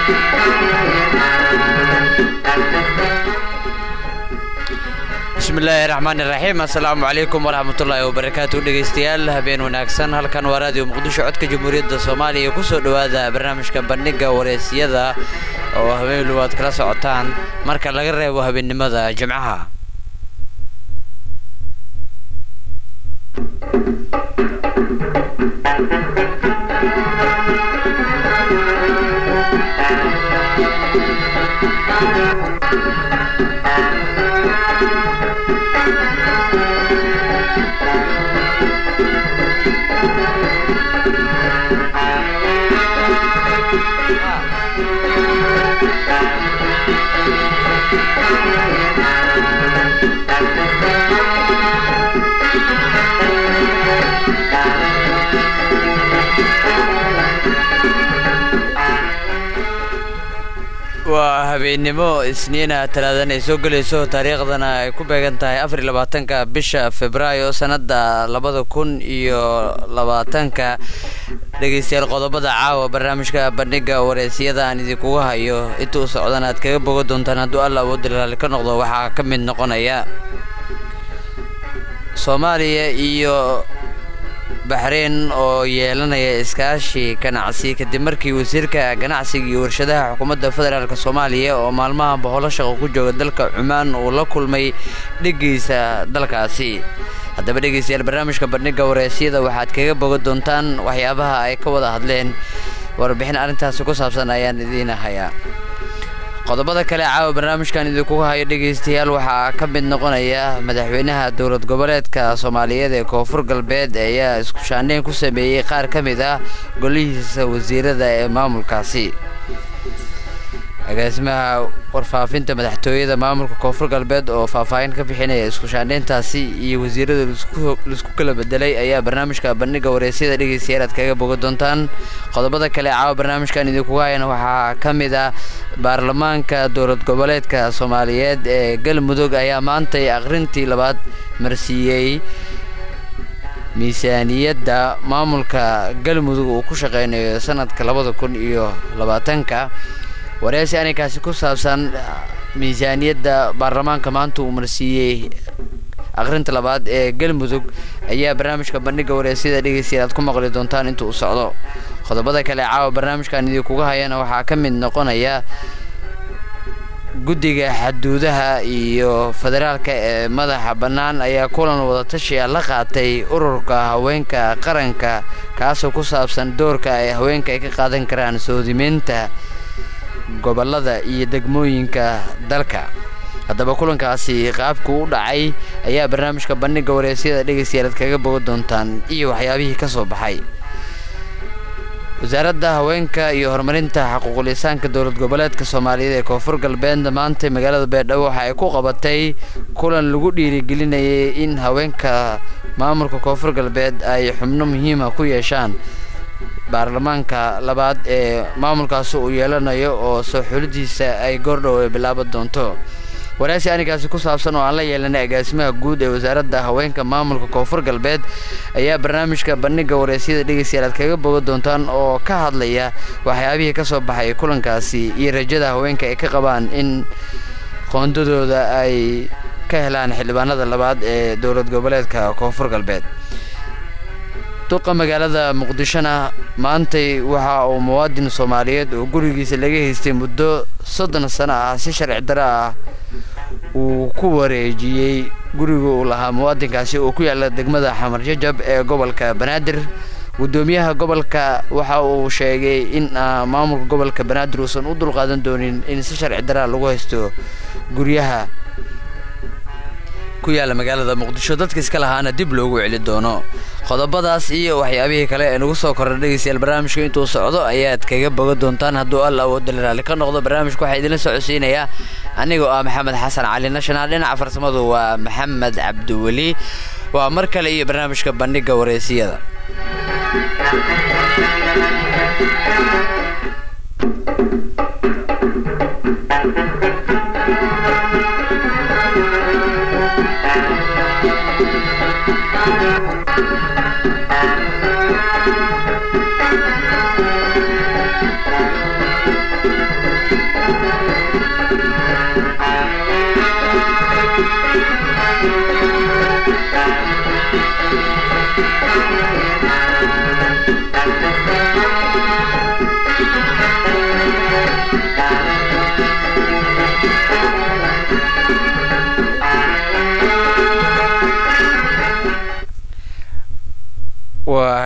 bismillaahi raxmaan iraxiim assalaamu calaykum waraxmatullaahi wabarakaatu dhegaystayaal habeen wanaagsan halkan waa raadiyo muqdisho codka jamhuuriyadda soomaaliya kusoo dhowaada barnaamijka bandhiga wareysiyada oo habeenlu aad kala socotaan marka laga reebo habeennimada jimcaha waa habeennimo isniina talaadan ay soo gelayso taariikhdana ay ku beegan tahay afar iyo labaatanka bisha februaayo sanada labada kun iyo labaatanka dhegaystayaal qodobada caawa barnaamijka bandhiga wareysiyada aan idinkugu hayo inta u socdan aad kaga boga doontaan hadduu alla awoodda laali ka noqdo waxaa ka mid noqonaya soomaaliya iyo baxreyn oo yeelanaya iskaashi ganacsi kadib markii wasiirka ganacsiga iyo warshadaha xukuumadda federaalk soomaaliya oo maalmaha boholo shaqo ku jooga dalka cumaan uu la kulmay dheggiisa dalkaasi haddaba dhegaystayaal barnaamijka bandhiga wareysyada waxaad kaga boga doontaan waxyaabaha ay ka wada hadleen warbixin arrintaasi ku saabsan ayaan idiin hayaa qodobada kale caawa barnaamijkan idinkugu hayo dhegaystayaal waxaa ka mid noqonaya madaxweynaha dowlad goboleedka soomaaliyeed ee koonfur galbeed ayaa isku shaandheyn ku sameeyey qaar ka mid ah golihiisa wasiirada ee maamulkaasi agaasimaha warfaafinta madaxtooyada maamulka koonfur galbeed oo faahfaahin ka bixinaya isku shaandheyntaasi iyo wasiirada laisku kala bedelay ayaa barnaamijka bandhiga wareysyada dhegaystayaal aad kaga boga doontaan qodobada kale caawa barnaamijkan idinku hayana waxaa ka mid ah baarlamaanka dowlad goboleedka soomaaliyeed ee galmudug ayaa maantay akhrintii labaad marsiiyey miisaaniyadda maamulka galmudug uu ku shaqeynayo sanadka labada kun iyo labaatanka wareysi arrinkaasi ku saabsan miisaaniyadda baarlamaanka maanta uu marsiiyey akhrinta labaad ee galmudug ayaa barnaamijka bandhiga wareysyada dhegaystayaal aad ku maqli doontaan inta uu socdo qodobada kale caawa barnaamijkan idinkuga hayana waxaa ka mid noqonaya guddiga xaduudaha iyo federaalka ee madaxa bannaan ayaa kulan wadatashiya la qaatay ururka haweenka qaranka kaasoo ku saabsan doorka ay haweenka ay ka qaadan karaan soodimeynta gobollada iyo degmooyinka dalka haddaba kulankaasi qaabku u dhacay ayaa barnaamijka bandhiga wareysyada dhegaystayaal aad kaga boga doontaan iyo waxyaabihii ka soo baxay wasaaradda haweenka iyo horumarinta xaquuqul-insaanka dowlad goboleedka soomaaliyeed ee koonfur galbeed maanta magaalada beerdhabo waxa ay ku qabatay kulan lagu dhiirigelinayay in haweenka maamulka koonfur galbeed ay xubno muhiima ku yeeshaan baarlamaanka labaad ee maamulkaasi uu yeelanayo oo soo xulidiisa ay goordhow ay bilaaban doonto waraysi arrinkaasi ku saabsan oo aan la yeelanay agaasimaha guud ee wasaaradda haweenka maamulka koonfur galbeed ayaa barnaamijka bandhiga wareysyada dhegaystayaal aad kaga boga doontaan oo ka hadlaya waxyaabihii ka soo baxay kulankaasi iyo rajada haweenka ay ka qabaan in qoondadooda ay ka helaan xildhibaanada labaad ee dowlad goboleedka koonfur galbeed duqa magaalada muqdishona maantay waxa uu muwaadin soomaaliyeed oo gurigiisa laga haystay muddo soddon sano ah si sharci daro ah uu ku wareejiyey guriga uu lahaa muwaadinkaasi oo ku yaala degmada xamar jajab ee gobolka banaadir guddoomiyaha gobolka waxa uu sheegay in maamulka gobolka banaadir uusan u dulqaadan doonin in si sharci daraa lagu haysto guryaha ku yaala magaalada muqdisho dadka iska lahaana dib loogu celi doono qodobadaas iyo waxyaabihii kale ee nagu soo korra dhegaystayaal barnaamijka intuu socdo ayaad kaga boga doontaan hadduu alla awoodda laraali ka noqdo barnaamijka waxaa idinla socodsiinayaa anigoo ah maxamed xasan cali national dhinaca farsamadu waa maxamed cabdiweli waa mar kale iyo barnaamijka bandhiga wareysiyada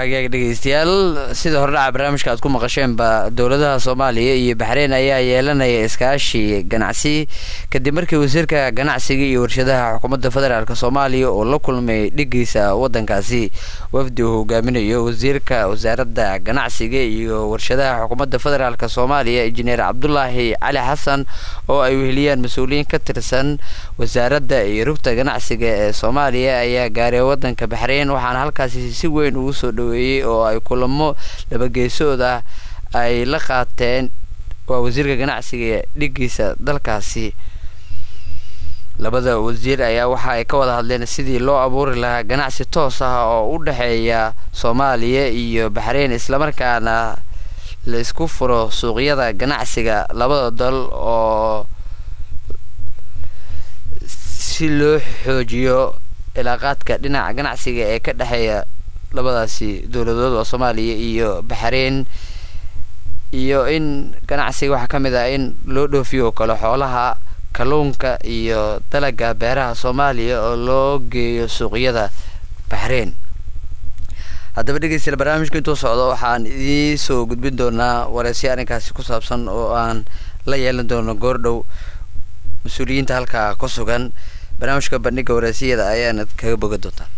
hagaag dhegeystayaal sida hordhaca barnaamijka aad ku maqasheenba dowladaha soomaaliya iyo baxreyn ayaa yeelanaya iskaashi ganacsi kadib markii wasiirka ganacsiga iyo warshadaha xukuumadda federaalk soomaaliya oo la kulmay dhigiisa wadankaasi wafdi uu hogaaminayo wasiirka wasaaradda ganacsiga iyo warshadaha xukuumadda federaalk soomaaliya injineer cabdulaahi cali xasan oo ay weheliyaan mas-uuliyiin ka tirsan wasaaradda iyo rugta ganacsiga ee soomaaliya ayaa gaaray wadanka baxreyn waxaana halkaasi si weyn ugu soo dhaweeyey oo ay kulamo labageesood ah ay la qaateen waa wasiirka ganacsiga dhigiisa dalkaasi labada wasiir ayaa waxa ay ka wada hadleen sidii loo abuuri lahaa ganacsi toos ah oo u dhexeeya soomaaliya iyo baxreyn islamarkaana la isku furo suuqyada ganacsiga labada dal oo si loo xoojiyo ilaaqaadka dhinaca ganacsiga ee ka dhexeeya labadaasi dowladood oo soomaaliya iyo baxreyn iyo in ganacsiga waxaa ka mid ah in loo dhoofiyo kale xoolaha kalluunka iyo dalaga beeraha soomaaliya oo loo geeyo suuqyada baxreyn haddaba dhegeystayaal barnaamijka intuu socdo waxaan idiin soo gudbin doonaa wareysyo arrinkaasi ku saabsan oo aan la yeelan doono goordhow mas-uuliyiinta halkaa ku sugan barnaamijka bandhiga wareysiyada ayaana kaga boga doontaan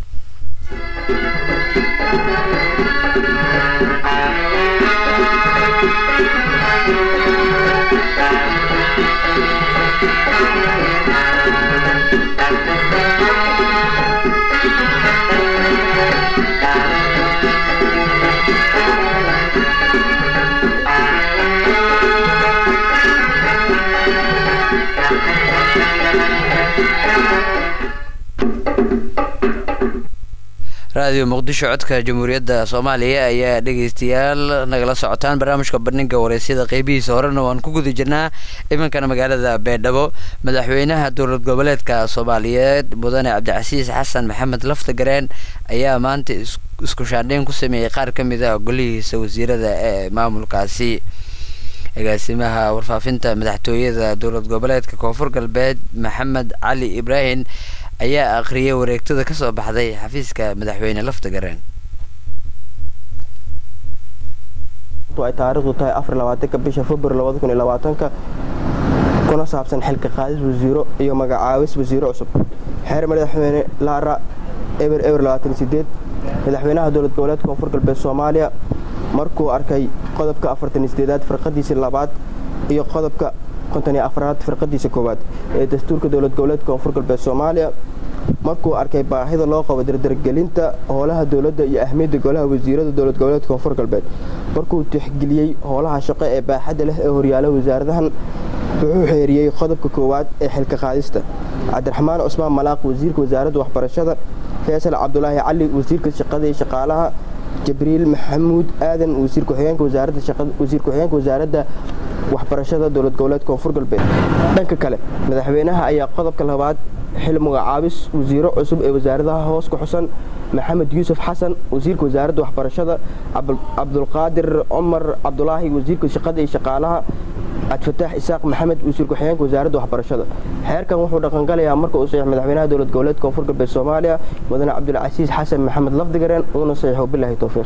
raadiyo muqdisho codka jamhuuriyadda soomaaliya ayaa dhegeystayaal nagala socotaan barnaamijka bandhiga wareysyada qeybihiisa horena waan ku guda jirnaa imankana magaalada beedhabo madaxweynaha dowlad goboleedka soomaaliyeed mudane cabdicasiis xasan maxamed laftagareen ayaa maanta isku shaandheyn ku sameeyey qaar ka mid ah golihiisa wasiirada ee maamulkaasi agaasimaha warfaafinta madaxtooyada dowlad goboleedka koonfur galbeed maxamed cali ibraahim ayaa akhriyay wareegtada kasoo baxday xafiiska madaxweyne laftagareen ay taariikhdu tahay afar labaatanka bisha februar labada kun iyo labaatanka kuna saabsan xilka qaadis wasiiro iyo magacaabis wasiiro cusub xeer madaxweyne laara eber eber labaatan sideed madaxweynaha dowlad goboleedka koonfur galbeed soomaaliya markuu arkay qodobka afartan sideedaad firqadiisa labaad iyo qodobka konton iyo afraad firqadiisa koowaad ee dastuurka dowlad goboleedka koonfur galbeed soomaaliya markuu arkay baahida loo qabo dardargelinta howlaha dowladda iyo ahmiyadda golaha wasiirada dowlad goboleedka koonfur galbeed markuu tixgeliyey howlaha shaqo ee baaxadda leh ee horyaala wasaaradahan wuxuu xeeriyey qodobka koowaad ee xilka qaadista cabdiraxmaan cusmaan malaaq wasiirka wasaaradda waxbarashada faysal cabdulaahi cali wasiirka shaqada iyo shaqaalaha jibriil maxamuud aadan wasiir ku-xigeenka wasaaradda wasaaradda waxbarashada dowlad goboleedka koonfur galbeed dhanka kale madaxweynaha ayaa qodobka labaad xil magacaabis wasiiro cusub ee wasaaradaha hoos ku xusan maxamed yuusuf xasan wasiirka wasaaradda waxbarashada cabdulqaadir cumar cabdulaahi wasiirka shaqada iyo shaqaalaha cabdifataax isaaq maxamed wasiir ku-xigeenka wasaaradda waxbarashada xeerkan wuxuu dhaqangalayaa marka uu saxiix madaxweynaha dowlad goboleedka koonfur galbeed soomaaliya mudane cabdulcasiis xasan maxamed lafdigareen uuna saxiixo bilaahi towfiiq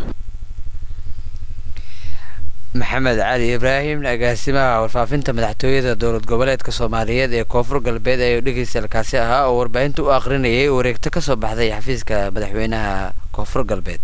maxamed cali ibraahim agaasimaha warfaafinta madaxtooyada dowlad goboleedka soomaaliyeed ee koonfur galbeed ayuu dhegeysalkaasi ahaa oo warbaahinta u akhrinayay wareegto kasoo baxday xafiiska madaxweynaha koonfur galbeed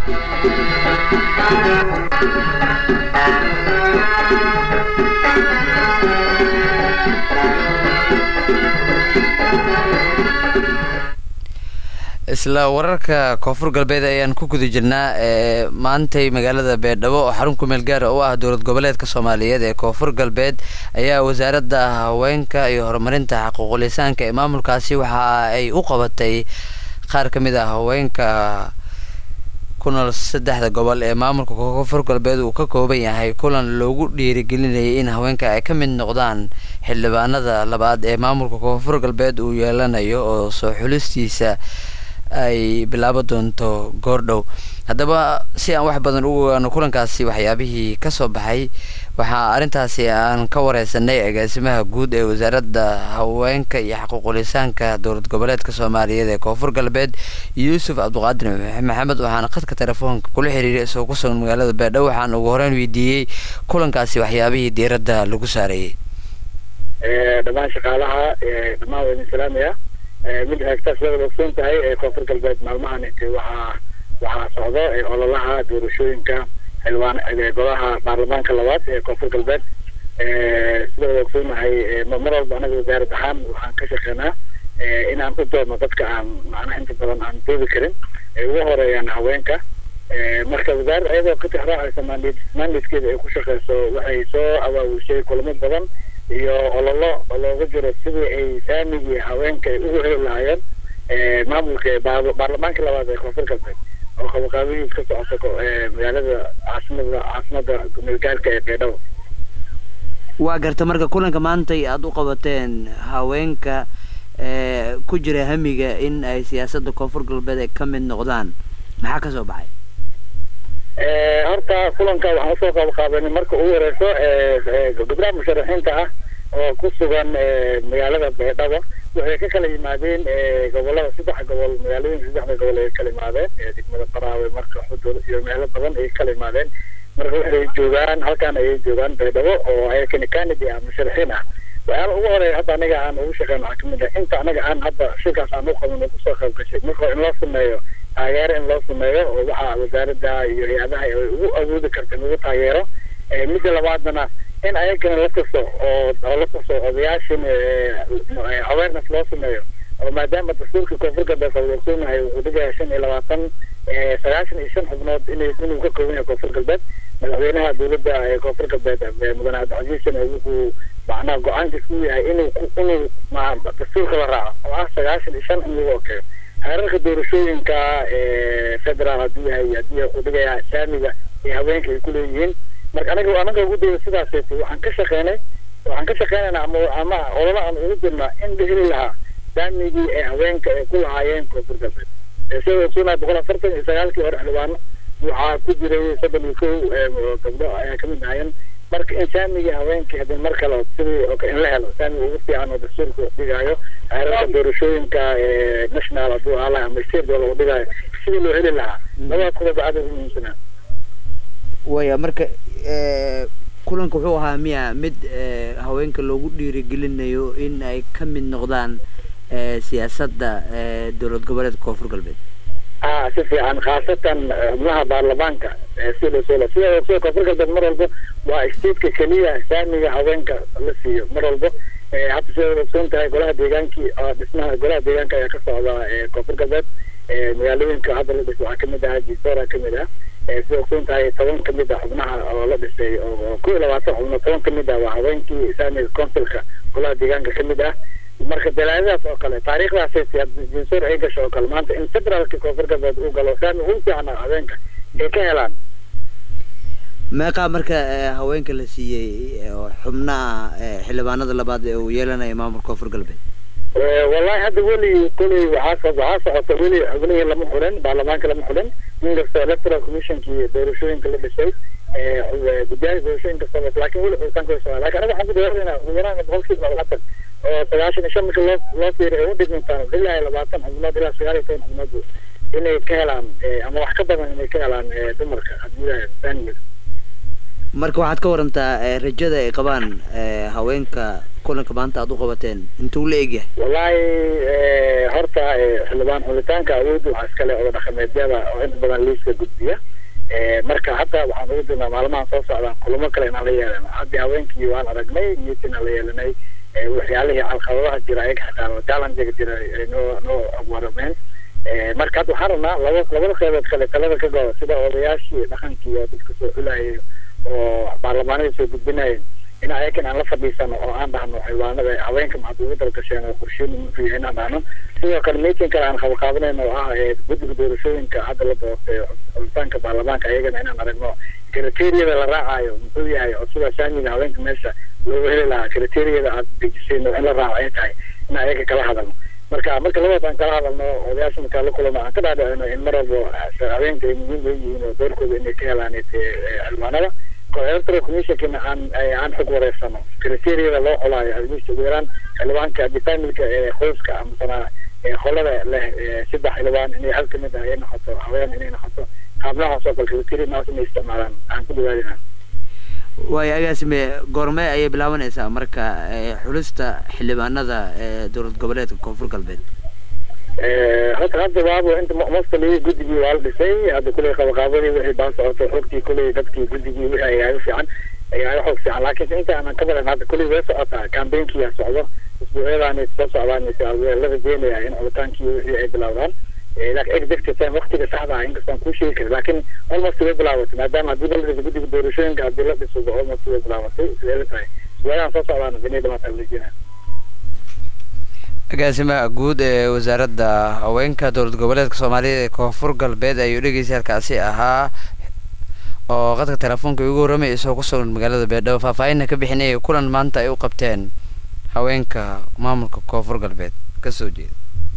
isla wararka koonfur galbeed ayaan ku guda jirnaa ee maantay magaalada beedhabo oo xarun kumeel gaara u ah dowlad goboleedka soomaaliyeed ee koonfur galbeed ayaa wasaaradda haweenka iyo horumarinta xaquuqulisaanka ee maamulkaasi waxa ay u qabatay qaar ka mid ah haweenka ku nool saddexda gobol ee maamulka koonfur galbeed uu ka kooban yahay kulan loogu dhiirigelinayay in haweenka ay ka mid noqdaan xildhibaanada labaad ee maamulka koonfur galbeed uu yeelanayo oo soo xulistiisa ay bilaabo doonto goordhow haddaba si aan wax badan ugu ogaano kulankaasi waxyaabihii kasoo baxay waxaa arrintaasi aan ka wareysanay agaasimaha guud ee wasaaradda haweenka iyo xaquuqulisaanka dowlad goboleedka soomaaliyeed ee koonfur galbeed yuusuf cabdiqaadir maxamed waxaana khadka telefoonka kula xiriiray isagoo ku sugan magaalada beedhow waxaan ugu horeyn weydiiyey kulankaasi waxyaabihii diiradda lagu saareeyey dhammaan shaqaalaha dhammaan waa idin salaamaya mid hagta sida ogsoon tahay koonfur galbeed maalmahan waxaa waxaa socdo ololaha doorashooyinka xildhibaan golaha baarlamaanka labaad ee koonfur galbeed sida wada ogsoonahay mar walba anaga wasaarad ahaan waxaan ka shaqeynaa inaan u doodno dadka aan macnaha inta badan aan doodi karin ay ugu horeeyaan haweenka marka wasaaradda ayadoo ka tixraacaysa mandate mandatekeeda ay ku shaqeyso waxay soo abaabushay kulamo badan iyo ololo oo looga jiro sidii ay saamigii haweenka ay ugu heli lahaayeen maamulka baarlamaanka labaad ee koonfur galbeed oo qabaqaabihiis ka socoto magaalada caasimada caasimada milgaarka ee beedhabo waa garta marka kulanka maantay aada u qabateen haweenka ku jira hamiga in ay siyaasadda koonfur galbeed ay ka mid noqdaan maxaa kasoo baxay horta kulanka waxaan usoo qabaqaabanay marka ugu horeyso gabdhaha musharaxiinta ah oo ku sugan magaalada beedhabo waxay ka kala yimaadeen gobolada saddex gobol magaalooyinka saddexda gobol ay kala yimaadeen degmada baraawe marka xudur iyo meelo badan ay kala yimaadeen marka waxay joogaan halkaan ayay joogaan beedhabo oo ayakani canadi ah musharaxiin ah waxyaala ugu horeeya hadda anaga aan ugu shaqeyn waxaa kamid ah inta anaga aan hadda shirkaas aan u qabin oo kusoo qayb gashay marka in loo sameeyo taageero in loo sameeyo oo waxa wasaaradda iyo hay-adaha ay ugu awoodi karta in lagu taageero midda labaadna in ayagana la tuso oo oo la tuso odayaashin awareness loo sameeyo oo maadaama dastuurka koonfur galbeed oo ogsoonahay wuxuu dhigaya shan iyo labaatan sagaashan iyo shan xubnood inay inuu ka kooban yahay koonfur galbeed madaxweynaha dowladda ee koonfur galbeed mudane cabdicasiisna wuxuu macnaha go-aankiis u yahay inuu inuu dastuurka la raaco oo ah sagaashan iyo shan in lagu okeeyo xeerarka doorashooyinka federaal hadduu yahay haddii uu dhigaya saamiga ee haweenka ay kuleeyihiin marka anaga anaga ugu daya sidaas waxaan ka shaqeynay waxaan ka shaqeynaynaa ama ama ololo aan ugu jirnaa in la heli lahaa saamigii ee haweenka ay ku lahaayeen koonfur galbeed sida ogsoonaa boqol afartan iyo sagaalkii hore xildhibaano waxaa ku jiray soddon iyo kow gabdho ayaa kamid ahaayeen marka in saamigii haweenkii hadii mar kale sidii in la helo saamiga ugu fiican oo dastuurka uu dhigaayo xeerarka doorashooyinka national hadduu ahaa laha ama state uu dhigaayo sidii loo heli lahaa labadaas qodob aad ugu muhiimsanaa waya marka kulanka wuxuu ahaa miya mid haweenka loogu dhiirigelinayo in ay ka mid noqdaan siyaasadda dowlad goboleedka koonfur galbeed a si fiican khaasatan xubnaha baarlamaanka sida sida sida koonfur galbeed mar walba waa stateka keliya saamiga haweenka la siiyo mar walba hadda sida ogsoon tahay golaha deegaankii dhismaha golaha deegaanka ayaa ka socda koonfur galbeed magaalooyinka hadda la dhis waxaa kamid ah jisoora kamid ah sida ogsoon tahay toban kamid ah xubnaha oo la dhisay oo kow iyo labaatan xubnood toban kamid ah waa haweenkii saamiga consulka golaha deegaanka kamid ah marka dalaadadaas oo kale taariikhdaas jinsoor ay gasho oo kale maanta in federaalka koonfur galbeed uu galo saami ugu fiican haweenka ay ka helaan meeqaa marka haweenka la siiyey xubnaha xildhibaanada labaad ee uu yeelanaya maamulka koonfur galbeed wallahi hadda weli koley waxaa waxaa socota weli xubnihii lama xurin baarlamaanka lama xurin inkastoo electoral commissionkii doorashooyinka la dhisay guddiyaha doorashooyinka socota laakiin weli xulitaanka way socdaa lakin anaga waxaan ku dawaadeynaa ugu yaraan boqolkiiba labaatan oo sagaashan iyo shan marka loo loo fiiriyo ay u dhigmintaan ilaa iyo labaatan xubnood ilaa sagaal iyo toban xubnood inay ka helaan ama wax ka badan inay ka helaan dumarka haddii saamiga marka waxaad ka warantaa rajada ay qabaan haweenka kulanka maanta aada u qabateen intuu la egyahay wallahi horta xildhibaan xulitaanka awoodda waxaa iskale oda dhaqameedyada oo inta badan liiska gudbiya marka hadda waxaan ugu dirnaa maalmahan soo socdaan kulamo kale inaan la yeelano haddii haweenkii waan aragnay meeting aan la yeelanay waxyaalihii calqabadaha jira ayaga xitaa challengiga jira ay noo noo warameen marka hadda waxaan rabnaa laba labada qeybood kale talada ka goda sida odayaashii dhaqankii oo dadka soo xulayay oo baarlamaanada soo gudbinayeen in ayakan aan la fadhiisano oo aan dhahno xildhibaanada haweenka maxaad ugu dalgasheen oo qorsheyn ufiya inaan dhahno sidoo kale meeting kale aan qabaqaabanayno oo ah guddiga doorashooyinka hadda la doortay xulitaanka baarlamaanka ayagana inaan aragno kriteriyada la raacayo muxuu yahay oo sida saamiga haweenka meesha loogu heli lahaa kriteriyada aad dejisayno in la raaco ay tahay in ayaga kala hadalno marka marka labaad aan kala hadalno odayaasha markaa la kulano aan ka dhaadhicino in mar walba haweenka ay muhiim leeyihiin oo doorkooda inay ka helaan xildhibaanada electoral commissionkina aan aan xog wareersano criteeriyada loo xolaayo hadmiista ugu yaraan xildhibaanka haddii familka ee qoyska amasana qolada leh saddex xildhibaan inay hal kamid ah ay noqoto haween inay noqoto qaabnahaas oo kale criteria naas inay isticmaalaan aan ku dhawaadina waayo agaasime goormee ayay bilaabanaysaa marka xulista xildhibaanada ee dowlad goboleedka koonfur galbeed horta hadda baabo inta mostly guddigii waa la dhisay hadda kuley qabaqaabadii wixii baan socoto xogtii kuley dadkii guddigii wixii ayaaga fiican ayaaga xoog fiican laakiin inta aanan ka baran hadda kuley way socotaa campaignkiyaa socdo isbuucyadaani soo socdaan la rajeynaya in coditaankii wixii ay bilowdaan laakiin exact time waqtiga saxda ah inkastaan kuu sheegi karin laakiin almost way bilaabatay maadaama haddii la dhiso guddiga doorashooyinka haddii la dhiso almost way bilaabatay sidee la tahay isbuucyadan soo socdaan inay dhamaataa rajeynaya agaasimaha guud ee wasaaradda haweenka dowlad goboleedka soomaaliyeed ee koonfur galbeed ayuu dhegeystayaalkaasi ahaa oo qadka telefoonka ugu warramay isagoo ku sugan magaalada beedhabo faahfaahinna ka bixinayay kulan maanta ay u qabteen haweenka maamulka koonfur galbeed kasoo jeeda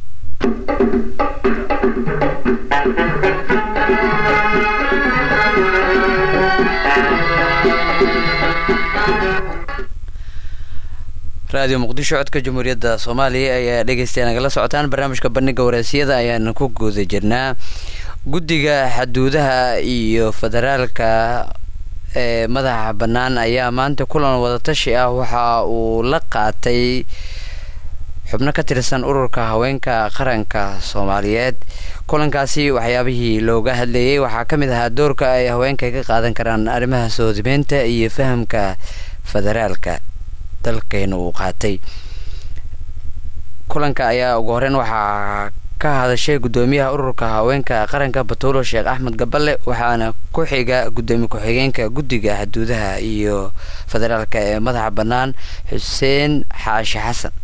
radio muqdisho codka jamhuuriyadda soomaaliya ayaa dhegeystayaa nagala socotaan barnaamijka bandhiga wareysiyada ayaana ku guuda jirnaa guddiga xaduudaha iyo federaalka ee madaxa bannaan ayaa maanta kulan wadatashi ah waxa uu la qaatay xubno ka tirsan ururka haweenka qaranka soomaaliyeed kulankaasi waxyaabihii looga hadlayay waxaa ka mid ahaa doorka ay haweenka ka qaadan karaan arrimaha soodimeynta iyo fahamka federaalka dalkeena uu qaatay kulanka ayaa ugu horeyn waxaa ka hadashay guddoomiyaha ururka haweenka qaranka batuulo sheekh axmed gaballe waxaana ku xiga guddoomiye ku-xigeenka guddiga xuduudaha iyo federaalka ee madaxa bannaan xuseen xaashi xasan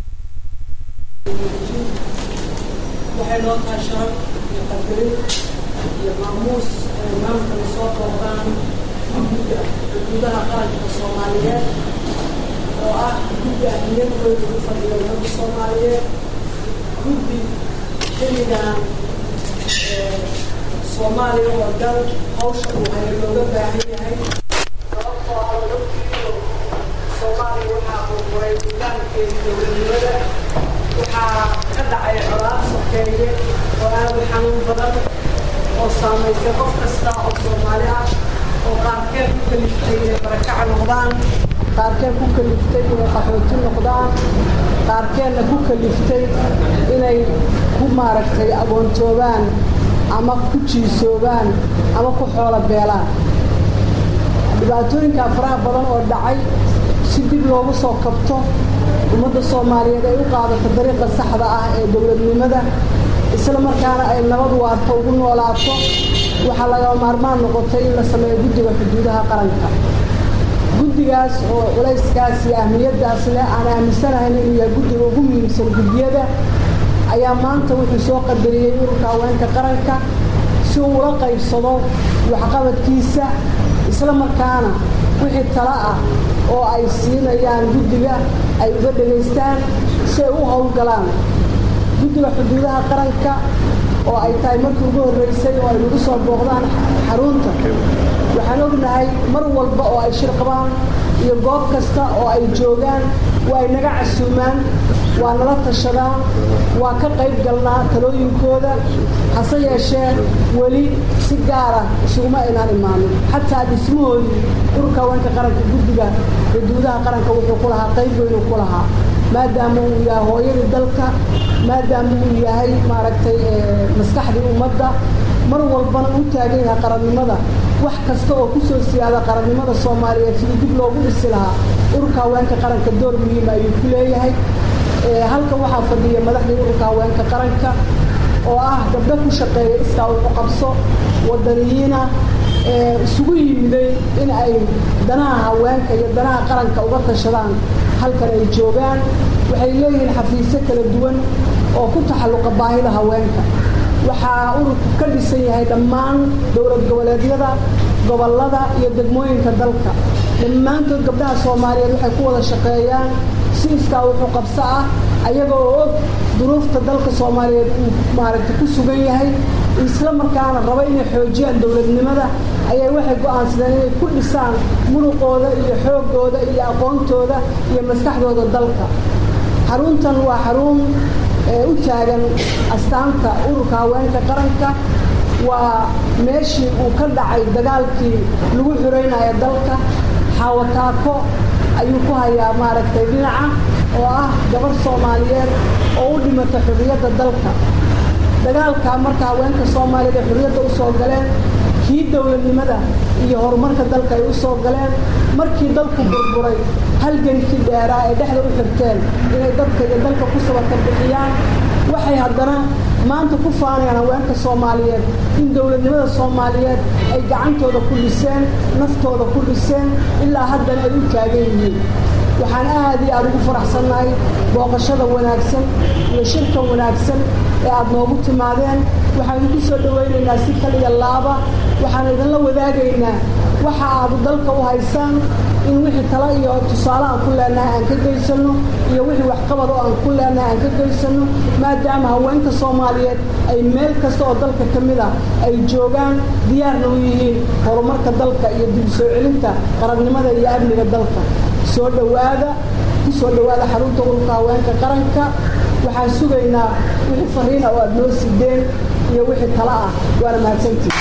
waxay noo tahay sharaf iyo qadarin iyo maamuus ay maamulkana soo booqdaan guddiga xuduudaha qaranka soomaaliyeed oo ah guddi ahmiyadooda ugu fadhiyo ummadda soomaaliyeed guddi xilligan soomaaliya oo dhan hawsha uu hayo looga baahan yahay sababtoo ah wadadkiiyo soomaaliya waxaa burburay nidaamkeeda dowladnimada waxaa ka dhacay colaad sokeeye oo aad u xanuun badan oo saamaysay qof kasta oo soomaali ah oo qaarkeed ku kaliftay inay barakaca noqdaan qaarkeed ku kaliftay inay qaxooti noqdaan qaarkeedna ku kaliftay inay ku maaragtay agoontoobaan ama ku jiisoobaan ama ku xoolo beelaan dhibaatooyinkaa faraha badan oo dhacay si dib loogu soo kabto ummadda soomaaliyeed ay u qaadato dariiqa saxda ah ee dowladnimada isla markaana ay nabad waarto ugu noolaato waxaa laga maarmaan noqotay in la sameeyo guddiga xuduudaha qaranka guddigaas oo culayskaas iyo ahmiyaddaas leh aan aaminsanahayn inuu yahay guddiga ugu muhiimsan guddiyada ayaa maanta wuxuu soo qadariyey ururka haweenka qaranka si uu ula qaybsado waxqabadkiisa isla markaana wixii talo ah oo ay siinayaan guddiga ay uga dhegaystaan si ay u howlgalaan guddiga xuduudaha qaranka oo ay tahay markii ugu horreysay oo ay nagu soo booqdaan xarunta waxaan ognahay mar walba oo ay shir qabaan iyo goob kasta oo ay joogaan waa ay naga casuumaan waa nala tashadaan waa ka qayb galnaa talooyinkooda hase yeeshee weli si gaara isuguma aynaan imaanin xataa dhismahoodii ururka haweenka qaranka guddiga xuduudaha qaranka wuxuu ku lahaa qayb weynuu ku lahaa maadaama uu yahay hooyadii dalka maadaama uu yahay maaragtay maskaxdii ummadda mar walbana u taagan yahay qarannimada wax kasta oo ku soo siyaada qarannimada soomaaliyeed sidii dib loogu dhisi lahaa ururka haweenka qaranka door muhiima ayuu ku leeyahay halkan waxaa fadhiya madaxdii ururka haweenka qaranka oo ah gabdho ku shaqeeya iskaa ugu qabso wadaniyiina isugu yimiday in ay danaha haweenka iyo danaha qaranka uga tashadaan halkan ay joogaan waxay leeyihiin xafiisyo kala duwan oo ku taxalluqa baahida haweenka waxaa ururku ka dhisan yahay dhammaan dowlad goboleedyada gobollada iyo degmooyinka dalka dhammaantood gabdhaha soomaaliyeed waxay ku wada shaqeeyaan si iskaa wuxuu qabso ah ayaga oo og duruufta dalka soomaaliyeed uu maaragtay ku sugan yahay isla markaana raba inay xoojiyaan dowladnimada ayay waxay go'aansadeen inay ku dhisaan muruqooda iyo xooggooda iyo aqoontooda iyo maskaxdooda dalka xaruntan waa xarun u taagan astaanta ururka haweenka qaranka waa meeshii uu ka dhacay dagaalkii lagu xuraynayo dalka xawataako ayuu ku hayaa maaragtay dhinaca oo ah gabar soomaaliyeed oo u dhimata xurriyadda dalka dagaalkaa marka haweenka soomaaliyeed ay xurriyadda u soo galeen kii dowladnimada iyo horumarka dalka ay u soo galeen markii dalku burburay halgankii dheeraa ay dhexda u xirteen inay dadka iyo dalka ku sabata bixiyaan waxay haddana maanta ku faanayaan haweenka soomaaliyeed in dowladnimada soomaaliyeed ay gacantooda ku dhiseen naftooda ku dhiseen ilaa haddana ay u taagan yihiin waxaan aad iyo aad ugu faraxsannahay booqashada wanaagsan iyo shirka wanaagsan ee aad noogu timaadeen waxaan idinku soo dhowaynaynaa si kaliya laaba waxaan idinla wadaagaynaa waxa aad dalka u haysaan in wixii tala iyo tusaale aan ku leenahay aan ka geysanno iyo wixii waxqabad oo aan ku leenahay aan ka geysanno maadaama haweenka soomaaliyeed ay meel kasta oo dalka ka mid ah ay joogaan diyaarna u yihiin horumarka dalka iyo dib soo celinta qarannimada iyo amniga dalka soo dhowaada ku soo dhowaada xarunta ururka haweenka qaranka waxaan sugaynaa wixii fariina oo aad noo sideen iyo wixii tala ah waana mahadsantii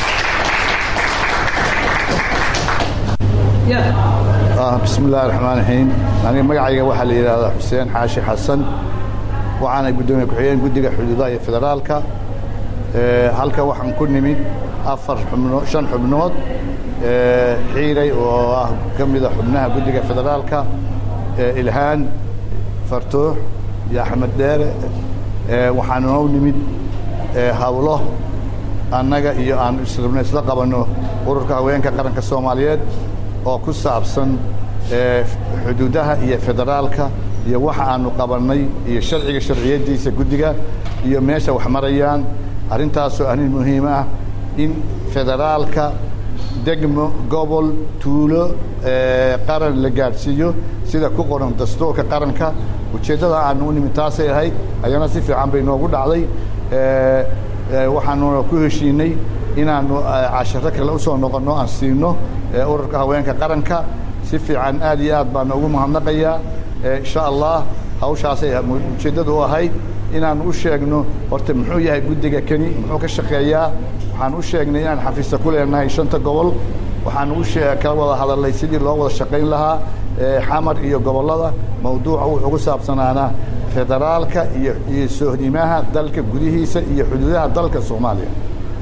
bismi illahi raxmaan raxiim aniga magacayga waxaa la yidhaahdaa xuseen xaashi xasan waxaana guddoomiye ku-xigeen guddiga xuduudaha iyo federaalka halka waxaan ku nimid afar xubno shan xubnood xiiray oo ah ka mida xubnaha guddiga federaalka ilhaan fartuux iyo axmed dheere waxaan noo nimid hawlo annaga iyo aan israbno isla qabanno ururka haweenka qaranka soomaaliyeed oo ku saabsan xuduudaha iyo federaalka iyo waxa aanu qabannay iyo sharciga sharciyadiisa guddiga iyo meesha wax marayaan arrintaasoo arrin muhiim ah in federaalka degmo gobol tuulo qaran la gaadhsiiyo sida ku qoran dastuurka qaranka ujeeddada aanu u nimid taasay ahayd ayana si fiican bay noogu dhacday waxaanuna ku heshiinay inaannu casharo kale usoo noqonno aan siino ururka haweenka qaranka si fiican aad iyo aad baana ugu mahadnaqayaa insha allah hawshaasay ujeeddadu u ahayd inaannu u sheegno horta muxuu yahay guddiga keni muxuu ka shaqeeyaa waxaan u sheegnay inaan xafiista ku leenahay shanta gobol waxaan u kala wada hadalnay sidii loo wada shaqayn lahaa xamar iyo gobollada mawduuca wuxuu ku saabsanaanaa federaalka iyo iyo sohnimaha dalka gudihiisa iyo xuduudaha dalka soomaaliya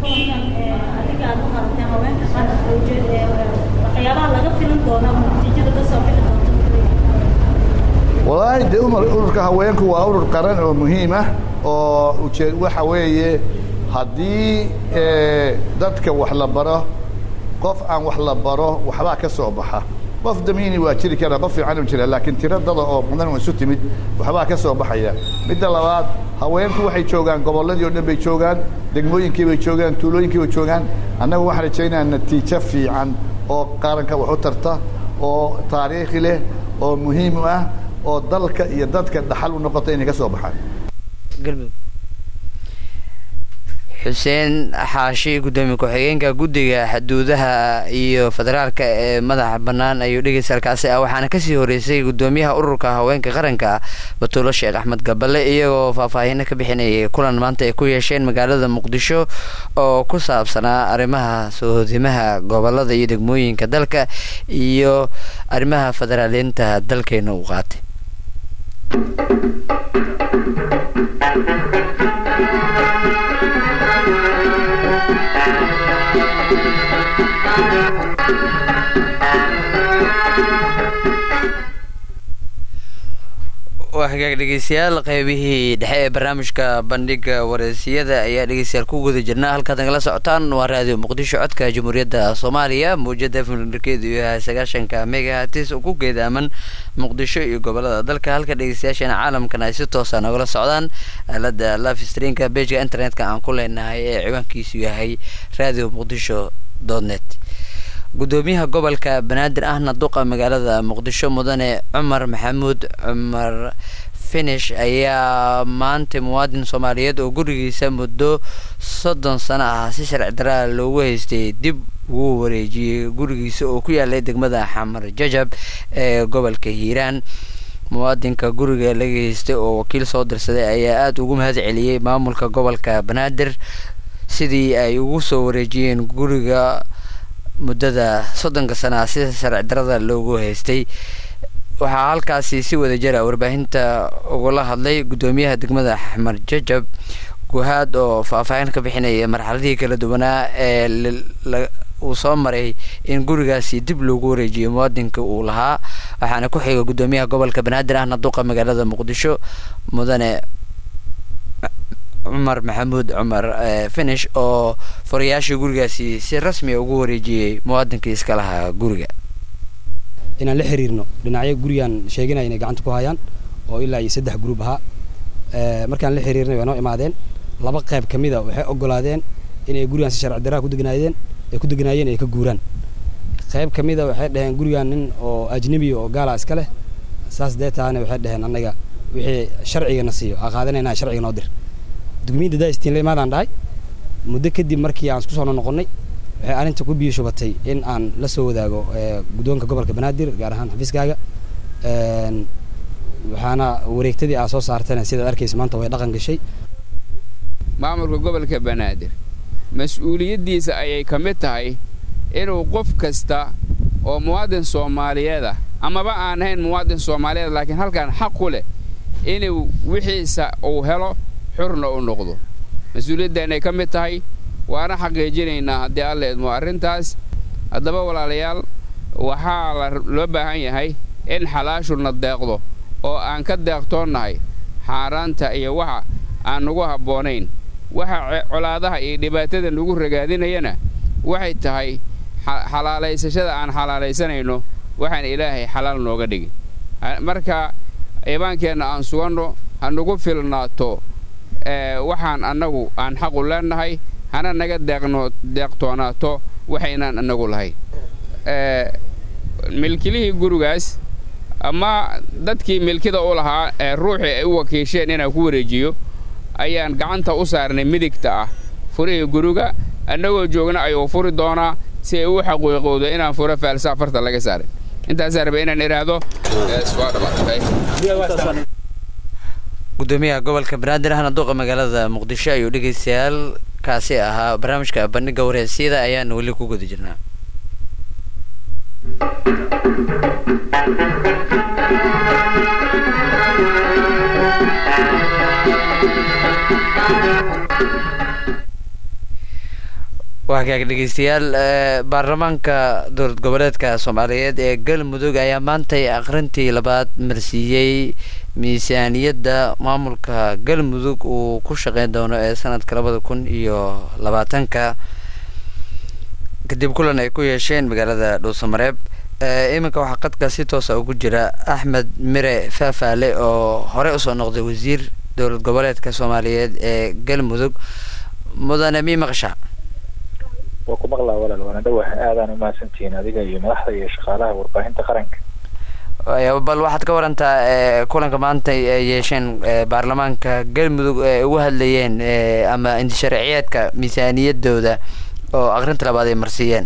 walaahi dee ururka haweenku waa urur qaran oo muhiim ah oo ujeed waxa weeye haddii dadka wax la baro qof aan wax la baro waxbaa ka soo baxa qof damiini waa jiri karaa qof fiican u jira laakiin tiro dada oo mudan oo isu timid waxbaa ka soo baxaya midda labaad haweenku waxay joogaan gobolladii o dhan bay joogaan degmooyinkii bay joogaan tuulooyinkii bay joogaan annagu waxaan rajaynayaa natiijo fiican oo qaranka wax u tarta oo taariikhi leh oo muhiim u ah oo dalka iyo dadka dhaxal u noqota inay ka soo baxaan xuseen xaashi guddoomiye ku-xigeenka guddiga xuduudaha iyo federaalka ee madaxa bannaan ayuu dhegeysalkaasi ah waxaana kasii horeysay guddoomiyaha ururka haweenka qaranka batuulo sheekh axmed gabale iyagoo faahfaahino ka bixinayay kulan maanta ay ku yeesheen magaalada muqdisho oo ku saabsanaa arrimaha soohodimaha gobolada iyo degmooyinka dalka iyo arrimaha federaaliinta dalkeena uu qaatay waa hagaag dhegeystayaal qeybihii dhexe ee barnaamijka bandhiga wareysiyada ayaa dhegeystayaal ku guda jirnaa halkaad nagala socotaan waa raadiyo muqdisho codka jamhuuriyadda soomaaliya mawjada fmrkeedu yahay sagaashanka megahatis oo ku geedaaman muqdisho iyo gobolada dalka halka dhegeystayaasheena caalamkan ay si toosa nagala socdaan aalada live streamka bejka internetka aan ku leenahay ee ciwaankiisu yahay radio muqdisho net gudoomiyaha gobolka banaadir ahna duqa magaalada muqdisho mudane cumar maxamuud cumar finish ayaa maanta muwaadin soomaaliyeed oo gurigiisa muddo soddon sano ah si sharci daraa loogu haystay dib ugu wareejiyey gurigiisa oo ku yaalay degmada xamar jajab ee gobolka hiiraan muwaadinka guriga laga haystay oo wakiil soo dirsaday ayaa aada ugu mahad celiyey maamulka gobolka banaadir sidii ay ugu soo wareejiyeen guriga muddada soddonka sana ah sida sharci darada loogu haystay waxaa halkaasi si wada jira warbaahinta ugula hadlay guddoomiyaha degmada xamar jajab guhaad oo faahfaahin ka bixinaya marxaladihii kala duwanaa ee uu soo maray in gurigaasi dib loogu wareejiyo muwaadinka uu lahaa waxaana ku xiga guddoomiyaha gobolka banaadir ahna duqa magaalada muqdisho mudane cumar maxamuud cumar finish oo furayaashii gurigaasi si rasmiya ugu wareejiyey muwaadinkii iska lahaa guriga inaan la xiriirno dhinacyo gurigaan sheeganaya inay gacanta ku hayaan oo ilaa iyo saddex gruub ahaa markaan la xiriirnay way noo imaadeen laba qayb ka mida waxay ogolaadeen inay gurigaan si sharci daraa ku degnaayeen ay ku degnaayeen ay ka guuraan qayb ka mida waxay dhaheen gurigaan nin oo ajnebi oo gaala iska leh saas dee taana waxay dhaheen annaga wixii sharcigana siiyo aa qaadanayna sharciga noo dir dugmiyadda daistiin la imaadaan dhahay muddo kadib markii aan isku soo noqonnay waxay arrinta ku biyo shubatay in aan la soo wadaago guddoonka gobolka banaadir gaar ahaan xafiiskaaga waxaana wareegtadii aa soo saartana sidaad arkaysa maanta way dhaqan gashay maamulka gobolka banaadir mas-uuliyaddiisa ayay ka mid tahay inuu qof kasta oo muwaadin soomaaliyeed ah amaba aan ahayn muwaadin soomaaliyeed laakiin halkan xaq ku leh inuu wixiisa uu helo xurna u noqdo mas-uuliyaddaanay ka mid tahay waana xaqiijinaynaa haddii alla idmo arrintaas haddaba walaalayaal waxaa loo baahan yahay in xalaashuna deeqdo oo aan ka deeqtoonnahay xaaraanta iyo waxa aan nagu habboonayn waxa colaadaha iyo dhibaatada nagu ragaadinayana waxay tahay xalaalaysashada aan xalaalaysanayno waxaan ilaahay xalaal nooga dhigin marka iibaankeenna aan suganno ha nagu filnaato waxaan annagu aan xaqu leennahay hana naga deeqtoonaato waxaynaan annagu lahayn milkilihii gurigaas ama dadkii milkida u lahaa ee ruuxii ay u wakiisheen inaan ku wareejiyo ayaan gacanta u saarnay midigta ah furihii guriga annagoo joogna ayuu furi doonaa si ay u xaqiiqowdo inaan furo faalsa afarta laga saaray intaasaa raba inaan idhaahdo gudoomiyaha gobolka banaadir ahna duqa magaalada muqdisho ayuu dhegeystayaal kaasi ahaa barnaamijka bandhiga wareysyada ayaan weli ku guda jirnaa waa kaag dhegeystayaal baarlamaanka dowlad goboleedka soomaaliyeed ee galmudug ayaa maantay akhrintii labaad marsiiyey miisaaniyadda maamulka galmudug uu ku shaqeyn doono ee sanadka labada kun iyo labaatanka kadib kulan ay ku yeesheen magaalada dhuusamareeb iminka waxaa qadka si toosa ugu jira axmed mire faafaale oo horey usoo noqday wasiir dowlad goboleedka soomaaliyeed ee galmudug mudane mii maqsha waa ku maqlaa walaal waana dhawah aadaan umahadsantihiin adiga iyo madaxda iyo shaqaalaha warbaahinta qaranka bal waxaad ka warantaa kulanka maanta ay yeesheen baarlamaanka galmudug ee ugu hadlayeen ama indisharciyeedka miisaaniyadooda oo akrinta labaad ay marsiiyeen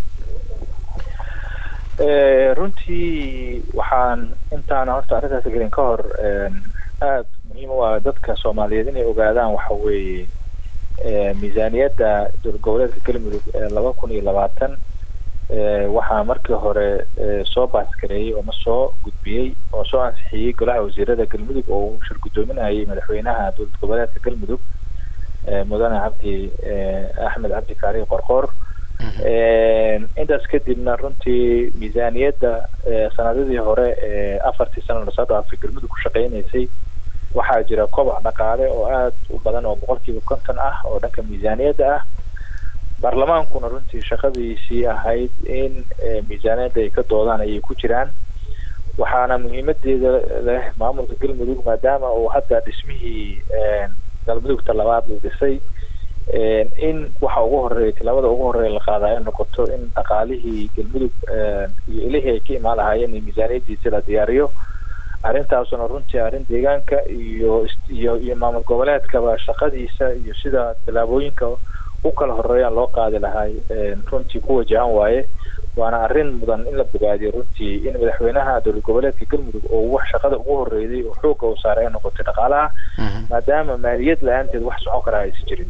runtii waxaan intaana horta arrintaas gelin ka hor aada muhiim u ah dadka soomaaliyeed inay ogaadaan waxa weeye miisaaniyadda dowlad goboleedka galmudug ee laba kun iyo labaatan waxaa markii hore soo baaskareeyey oo ma soo gudbiyey oo soo ansixiyey golaha wasiirada galmudug oo uu shir guddoominayay madaxweynaha dowlad goboleedka galmudug mudane cabdi axmed cabdi kaari qorqoor intaas kadibna runtii miisaaniyadda sanadadii hore ee afartii sano lasoo dhaafay galmudug ku shaqeynaysay waxaa jira kobac dhaqaale oo aada u badan oo boqolkiiba konton ah oo dhanka miisaaniyadda ah baarlamaankuna runtii shaqadiisii ahayd in miisaaniyadda ay ka doodaan ayay ku jiraan waxaana muhiimadeeda leh maamulka galmudug maadaama uu hadda dhismihii galmudugta labaad uu dhisay in waxa ugu horeeya tilaabada ugu horeeya la qaadaa ay noqoto in dhaqaalihii galmudug iyo ilihii ay ka imaan lahaayeen iyo miisaaniyadiisi la diyaariyo arrintaasuna runtii arrin deegaanka iyo iyo iyo maamul goboleedkaba shaqadiisa iyo sida tilaabooyinka u kala horeeyaan loo qaadi lahay runtii ku wajahan waaye waana arrin mudan in la bogaadiyo runtii in madaxweynaha dowlad goboleedka galmudug oo wax shaqada ugu horreeyay oo xoogga uu saaray ay noqotay dhaqaalaha maadaama maaliyad la-aanteed wax socon karaa aysan jirin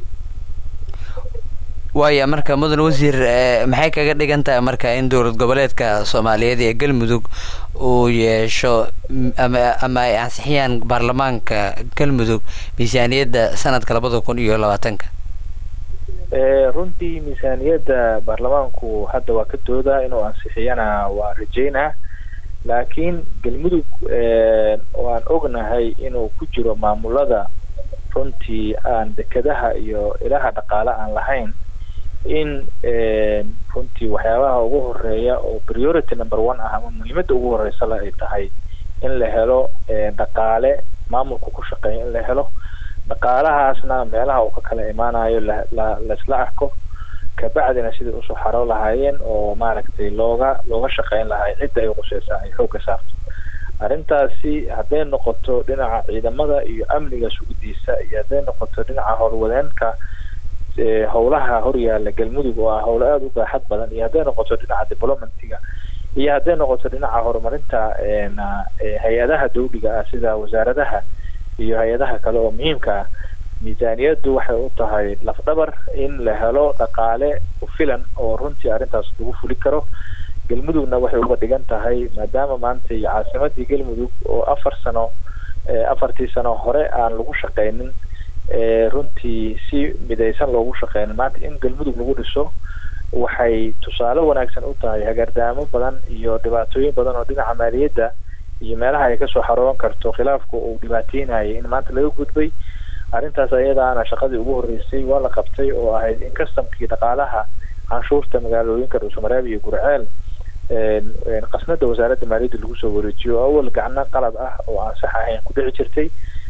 waaya marka mudan wasiir maxay kaga dhigan tahay marka in dowlad goboleedka soomaaliyeed ee galmudug uu yeesho ama ama ay ansixiyaan baarlamaanka galmudug miisaaniyadda sanadka labada kun iyo labaatanka runtii miisaaniyadda baarlamaanku hadda waa ka doodaa inuu ansixiyana waa rajeynaa laakiin galmudug waan ognahay inuu ku jiro maamulada runtii aan dekedaha iyo ilaha dhaqaale aan lahayn in runtii waxyaabaha ugu horeeya oo priority number one ah ama muhiimadda ugu horeysa le ay tahay in la helo dhaqaale maamulka ku shaqeeya in la helo dhaqaalahaasna meelaha uu ka kala imaanayo la la laisla arko kabacdina sidai usoo xaro lahaayeen oo maaragtay looga looga shaqeyn lahay cidda ay quseysaa ay xoogga saarto arrintaasi hadday noqoto dhinaca ciidamada iyo amniga sugidiisa iyo hadday noqoto dhinaca howlwadeenka howlaha horyaala galmudug oo ah howlo aada u baaxad badan iyo hadday noqoto dhinaca developmentiga iyo hadday noqoto dhinaca horumarinta hay-adaha dawliga ah sida wasaaradaha iyo hay-adaha kale oo muhiimka ah miisaaniyaddu waxay u tahay lafdhabar in la helo dhaqaale ku filan oo runtii arrintaas lagu fuli karo galmudugna waxay uga dhigan tahay maadaama maanta iyo caasimadii galmudug oo afar sano afartii sano hore aan lagu shaqeynin runtii si midaysan loogu shaqeynin maanta in galmudug lagu dhiso waxay tusaale wanaagsan u tahay hagaardaamo badan iyo dhibaatooyin badan oo dhinaca maaliyadda iyo meelaha ay kasoo xarooban karto khilaafku uu dhibaateynayay in maanta laga gudbay arrintaas ayadaana shaqadii ugu horreysay waa la qabtay oo ahayd in kastamkii dhaqaalaha canshuurta magaalooyinka dhuusamareeb iyo gurceel qasnada wasaaradda maaliyadda lagu soo wareejiyo oo awal gacno qalad ah oo aan sax ahayn ku dhici jirtay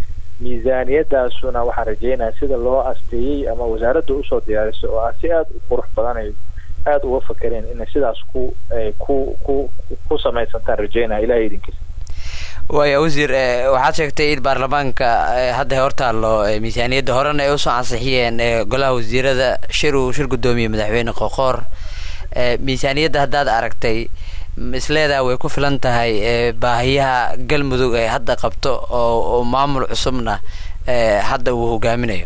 miisaaniyadaasuna waxaan rajeynaya sida loo asteeyey ama wasaaradda usoo diyaarisay oo ah si aada u qurux badan ay aada uga fakereen inay sidaas ku ku ku ku samaysantaan rajeynaya ilahay idinkiisa waaya wasiir waxaad sheegtay in baarlamaanka hadda hortaallo miisaaniyadda horena ay usoo ansixiyeen golaha wasiirada shir uu shir guddoomiye madaxweyne qoqoor miisaaniyadda haddaad aragtay isleedaa way ku filan tahay baahiyaha galmudug ay hadda qabto oo maamul cusubna hadda uu hogaaminayo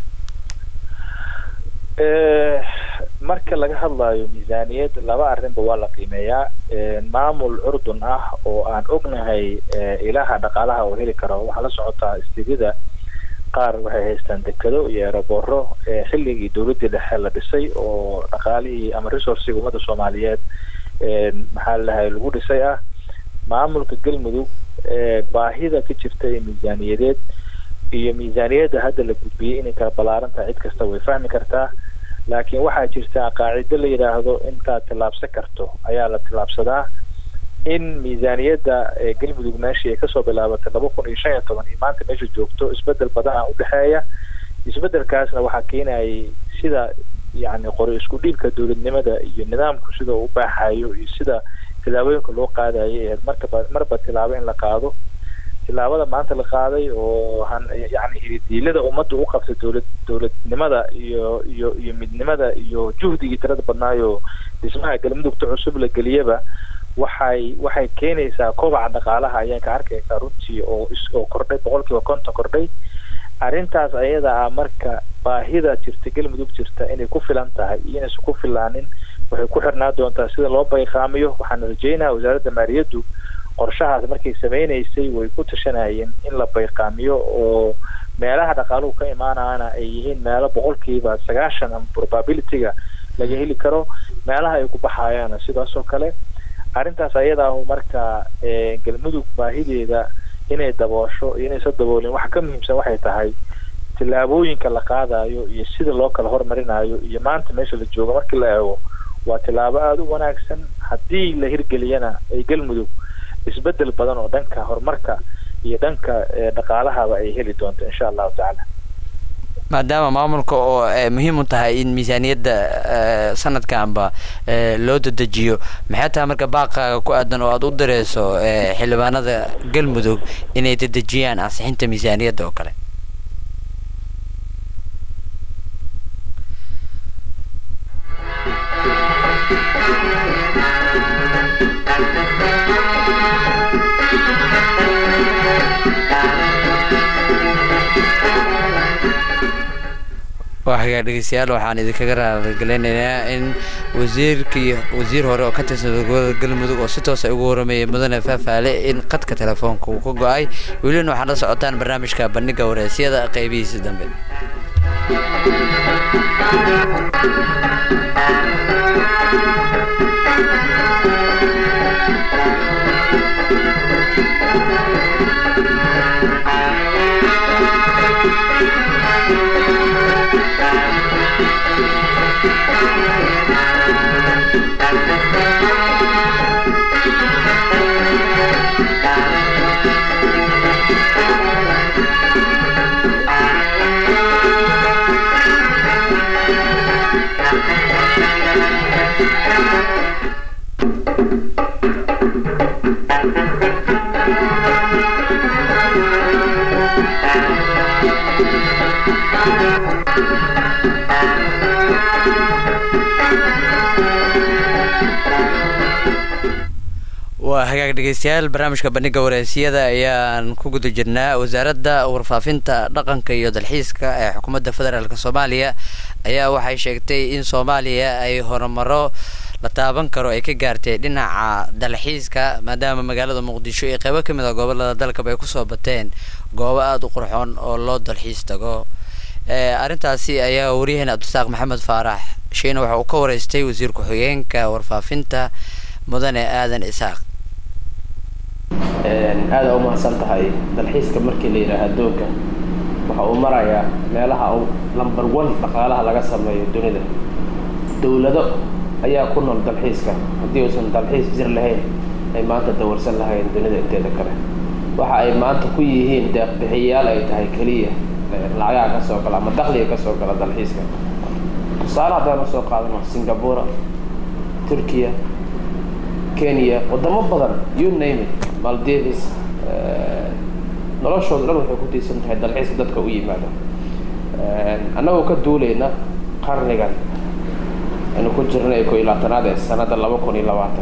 marka laga hadlayo miisaaniyad laba arrinba waa la qiimeeyaa maamul curdun ah oo aan ognahay ilaha dhaqaalaha oo heli karo waxaa la socotaa istiidyada qaar waxay haystaan dekado iyo erobooro xilligii dowladdii dhexe la dhisay oo dhaqaalihii ama resourciga ummadda soomaaliyeed maxaa ladahay lagu dhisay ah maamulka galmudug baahida ka jirta ee miisaaniyadeed iyo miisaaniyadda hadda la gudbiyey inay kala ballaaran tahay cid kasta way fahmi kartaa laakiin waxaa jirta qaacido la yidhaahdo intaad tillaabsan karto ayaa la tillaabsadaa in miisaaniyadda galmudug meeshii ay kasoo bilaabatay laba kun iyo shan iyo toban iyo maanta meesha joogto isbedel badan a udhexeeya isbedelkaasna waxaa keenayay sida yacni qori isku dhiibka dowladnimada iyo nidaamku sida uu u baaxayo iyo sida tillaabooyinka loo qaadayo ahayd markaba marba tillaabo in la qaado tillaabada maanta la qaaday oo yani hiridiilada ummadda u qabtay dowlad dowladnimada iyo iyo iyo midnimada iyo juhdigii tirada badnaayo dhismaha galmudugta cusub la geliyaba waxay waxay keenaysaa kobaca dhaqaalaha ayaan ka arkaysaa runtii oo oo kordhay boqolkiiba konton kordhay arrintaas ayada ah marka baahida jirta galmudug jirta inay ku filan tahay iyo inaysan ku filaanin waxay ku xirnaa doontaa sida loo bayqaamiyo waxaan rajeynaha wasaaradda maaliyaddu qorshahaas markay sameynaysay way ku tashanayeen in la bayqaamiyo oo meelaha dhaqaaluhu ka imaanayana ay yihiin meelo boqolkiiba sagaashan ama probabilityga laga heli karo meelaha ay ku baxayaana sidaas oo kale arrintaas ayada ahu marka galmudug baahideeda inay daboosho iyo inaysa daboolin waxa ka muhiimsan waxay tahay tillaabooyinka la qaadayo iyo sida loo kala hormarinayo iyo maanta meesha la joogo markii la eego waa tillaabo aada u wanaagsan haddii la hirgeliyana ay galmudug isbedel badan oo dhanka horumarka iyo dhanka dhaqaalahaba ay heli doonto insha allahu tacaala maadaama maamulka oo muhiim u tahay in miisaaniyadda sanadkanba loo dadejiyo maxay tahay marka baaqaaga ku aadan oo aada u direyso xildhibaanada galmudug inay dadejiyaan ansixinta miisaaniyadda oo kale waa hagaag dhegeystayaal waxaan idinkaga raaligelinaynaa in wasiirkii wasiir hore oo ka tirsan dowlada galmudug oo si toosa ugu waramayay mudane faafaale in qadka telefoonka uu ka go-ay welina waxaad la socotaan barnaamijka bandhiga wareysyada qeybihiisa dambe waa hagaag dhegeystayaal barnaamijka bandhiga wareysiyada ayaan ku guda jirnaa wasaaradda warfaafinta dhaqanka iyo dalxiiska ee xukuumadda federaalk soomaaliya ayaa waxay sheegtay in soomaaliya ay horumaro la taaban karo ay ka gaartay dhinaca dalxiiska maadaama magaalada muqdisho iyo qeybo kamid a gobolada dalkaba ay kusoo bateen goobo aada u qurxoon oo loo dalxiis tago arrintaasi ayaa waryaheena cabdisaaq maxamed faarax sheena waxa uu ka wareystay wasiir ku-xigeenka warfaafinta mudane aadan isaaq aada u mahadsan tahay dalxiiska markii la yidhaaha addoonka waxa uu marayaa meelaha uu number one dhaqaalaha laga sameeyo dunida dowlado ayaa ku nool dalxiiska haddii uusan dalxiis jir lahayn ay maanta dawarsan lahayn dunida inteeda kale waxa ay maanta ku yihiin deeqbixiyayaal ay tahay keliya lacagaha ka soo gala ama dakhliga ka soo gala dalxiiska tusaale haddaan usoo qaadano singapura turkiya kenya wadamo badan you name it maldives noloshooda dhan waxay ku tiirsan tahay dalxiiska dadka u yimaada annagoo ka duulayna qarnigan aynu ku jirnay ko iyo labaatanaad ee sanadda laba kun iyo labaatan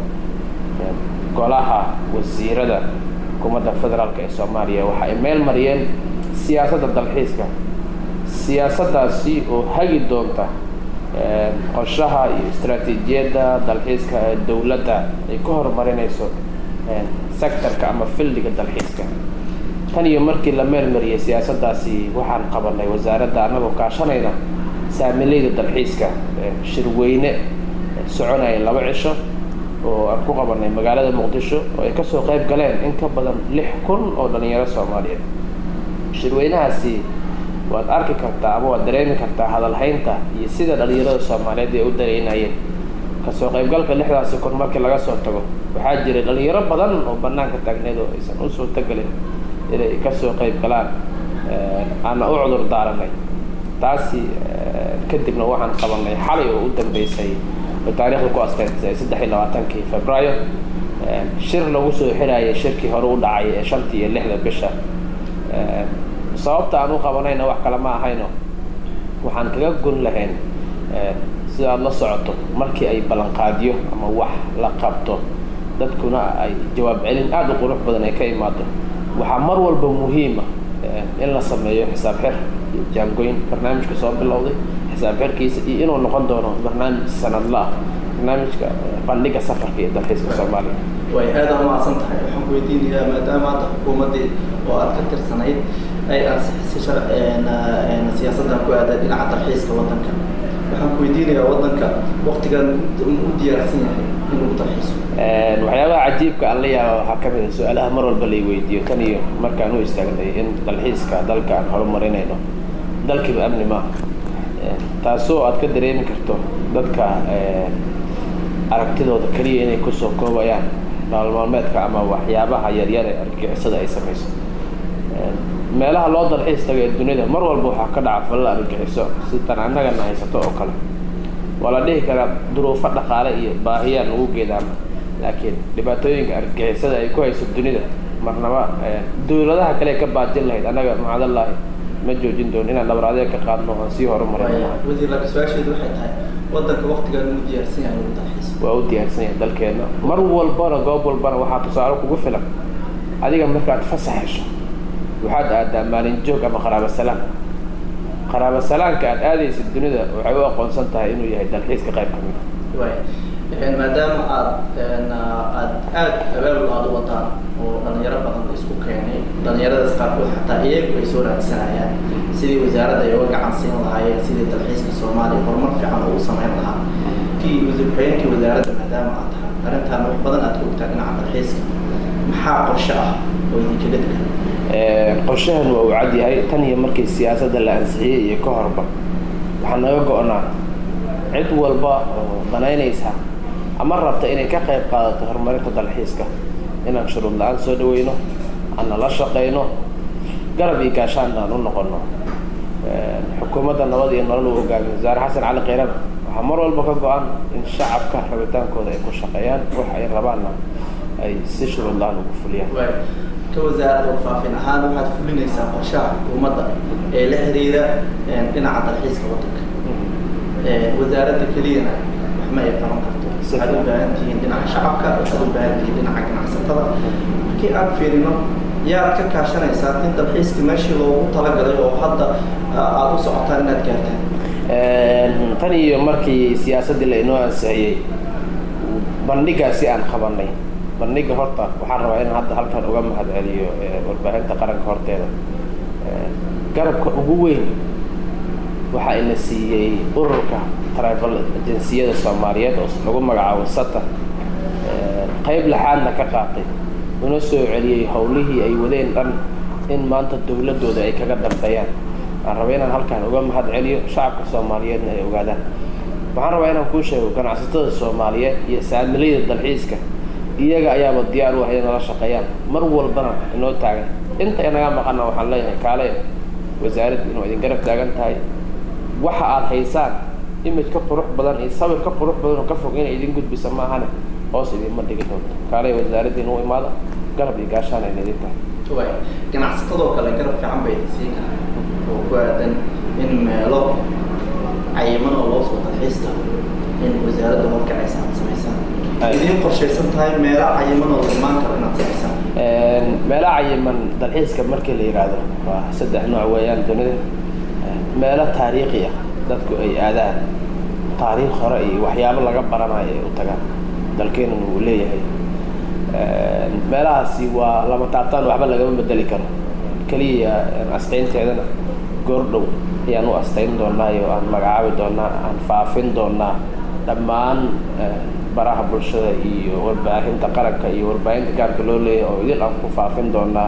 golaha wasiirada xukuumadda federaalk ee soomaaliya waxa ay meel mariyeen siyaasadda dalxiiska siyaasaddaasi oo hagi doonta qorshaha iyo istaraatiijiyadda dalxiiska ee dowladda ay ku horumarinayso sectorka ama fildiga dalxiiska tan iyo markii la meel mariyay siyaasaddaasi waxaan qabanay wasaaradda annagoo kaashanayna saamileyda dalxiiska shirweyne soconaya laba cisho oo aan ku qabanay magaalada muqdisho oo ay kasoo qayb galeen in ka badan lix kun oo dhalinyaro soomaaliyeed shirweynahaasi waad arki kartaa ama waad dareemi kartaa hadalhaynta iyo sida dhalinyarada soomaaliyeed ay u dareynayeen kasoo qaybgalka lixdaasi kun markii laga soo tago waxaa jiray dhalinyaro badan oo banaanka taagneed oo aysan u suurtagelin inay kasoo qayb galaan aana u cudur daaranay taasi kadibna waxaan qabanay xalay oo u dambeysay oo taariikhda ku asteysay saddex iyo labaatankii februaayo shir lagu soo xirayay shirkii hore u dhacay ee shantii iyo lixda bisha sababta aan u qabanayna wax kale ma ahayno waxaan kaga gun lahayn sida aada la socoto markii ay ballanqaadyo ama wax la qabto dadkuna ay jawaab celin aada u qurux badan ay ka imaado waxaa mar walba muhiima in la sameeyo xisaab xir iyo jaangoyn barnaamijka soo bilowday xisaab xirkiisa iyo inuu noqon doono barnaamij sanadla ah barnaamijka bandhiga safarka iyo dalxiiska soomaaliya way aada umacsan tahay waxaan ku weydiinayaa maadaama hadda xukuumaddii oo aad ka tirsanayd ay ansixisay siyaasaddan ku aaday dhinaca dalxiiska waddanka waxaan ku weydiinayaa waddanka waktigan u diyaarsan yahay inuu dalxiiso waxyaabaha cajiibka aan la yaaba waxaa ka mid a su-aalaha mar walba lay weydiiyo tan iyo markaan u istaagnay in dalxiiska dalka aan horumarinayno dalkiiba amni maaha taasoo aad ka dareemi karto dadka aragtidooda keliya inay kusoo koobayaan nolol maalmeedka ama waxyaabaha yaryar ee argagixisada ay samayso meelaha loo dalxiis taga ee dunida mar walba waxaa ka dhaca falal argagixiso si tan annagana haysato oo kale waa la dhihi karaa duruufo dhaqaale iyo baahiyaan ugu geedaama laakiin dhibaatooyinka argagixisada ay ku hayso dunida marnaba dowladaha kale ka baajin lahayd annaga macadallaahi ma joojin doono inaan dhabaraadeeg ka qaadno aan sii horumarin wasiir laakiin su-aasheedu waxay tahay wadanka waqtigan uu diyaarsan yahay inuu dalxiis waa u diyaarsan yahay dalkeenna mar walbana goob walbana waxaa tusaale kugu filan adiga markaad fasax hesho waxaad aadaa maalin joog ama qaraabo salaan qaraabo salaanka aad aadaysid dunida waxay u aqoonsan tahay inuu yahay dalxiiska qayb ka mid waay maadaama aad aad aad abaabul aada u wadaan oo dhalinyaro badan la isku keenay dhalinyaradaas qaarkood xataa iyagu ay soo raadsanayaan sidii wasaaradda ay uga gacan siin lahaayeen sidii dalxiiska soomaaliya horumar fiican ugu samayn lahaa kii wasiir ku-xigeenkii wasaaradda maadaama aad tahay arrintaan wax badan aad ka ogtaa dhinaca dalxiiska maxaa qorshe ah oo idinkaga degan qorshahan waa uu cad yahay tan iyo markii siyaasadda la ansixiyey iyo ka horba waxaa naga go-naa cid walba oo danaynaysa ama rabta inay ka qayb qaadato horumarinta dalxiiska inaan shuruud la-aan soo dhaweyno aan nala shaqayno garab iyo gaashaan aan u noqono xukuumadda nabad iyo nolol uu hogaamiyo wasaare xasan cali kheyran waxaa mar walba ka go-an in shacabka rabitaankooda ay ku shaqeeyaan wax ay rabaanna ay si shuruud la-aan ugu fuliyaan ka wasaaradda warfaafin ahaan waxaad fulinaysaa qorshaha xukuumadda ee la xiriira dhinaca dalxiiska waddanka wasaaradda keliyana wax ma ay qaban karto waxaad u baahan tihiin dhinaca shacabka waxaad u baahan tihiin dhinaca ganacsatada markii aan fiirino yaad ka kaashanaysaa in dalxiiska meeshii loogu talagalay oo hadda aada u socotaan inaad gaartaan tan iyo markii siyaasaddii la inoo ansixiyey bandhigaasi aan qabanay bandhiga horta waxaan rabaa in hadda halkan uga mahad celiyo warbaahinta qaranka horteeda garabka ugu weyn waxaa ina siiyey ururka travel agenciyada soomaaliyeed oo lagu magacaabo sata qayb laxaadna ka qaatay una soo celiyey howlihii ay wadeen dhan in maanta dowladooda ay kaga dambeeyaan waxaan rabaa inaan halkan uga mahad celiyo shacabka soomaaliyeedna ay ogaadaan waxaan rabaa inaan kuu sheego ganacsatada soomaaliyeed iyo saamilayda dalxiiska iyaga ayaaba diyaar u ah inay nala shaqeeyaan mar walbana inoo taagan inta inaga maqana waxaan leeyahay kaale wasaaradda inuu idin garab taagan tahay waxa aad haysaan image ka qurux badan iyo sawir ka qurux badan oo ka fog inay idin gudbisa maahane hoos idinma dhigi doonto kaale wasaaradda inuu imaado garab iyo gaashaan ayna idin tahay ganacsatadoo kale garab fiican bay idin siin karaan oo ku aadan in meelo cayiman oo loo soo dalxiista in wasaaradda horkacaysa aad samaysaan idiin qorshaysan tahay meelo cayiman oo la imaan karo inaad samaysaan meelo cayiman dalxiiska markii la yidhaahdo waa saddex nooc weeyaan dunida meelo taariikhi ah dadku ay aadaan taariikh hore iyo waxyaabo laga baranayo ay u tagaan dalkeenuna uu leeyahay meelahaasi waa lama taabtaan waxba lagama bedeli karo keliya astaynteedana goordhow ayaan u astayn doonaa iyo aan magacaabi doonaa aan faafin doonaa dhammaan baraha bulshada iyo warbaahinta qaranka iyo warbaahinta gaarka loo leeyahay oo idil aan ku faafin doonaa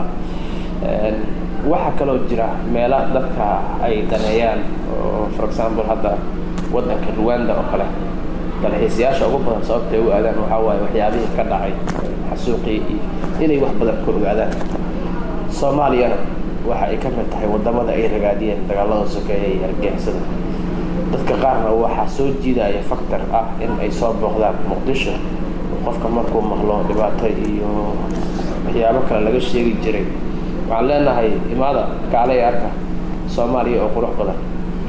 waxaa kaloo jira meela dadka ay daneeyaan oo for example hadda waddanka ruwanda oo kale dalxiisayaasha ugu badan sababtay u aadaan waxaa waaye waxyaabihii ka dhacay xasuuqii iyo inay wax badan ka ogaadaan soomaaliyana waxa ay ka mid tahay waddamada ay ragaadiyeen dagaalada sokeeya iyo argixisada dadka qaarna waxaa soo jiidaya factor ah in ay soo booqdaan muqdisho qofka markuu maqlo dhibaato iyo waxyaabo kale laga sheegi jiray waxaan leenahay imaada kaalay arka soomaaliya oo qurux badan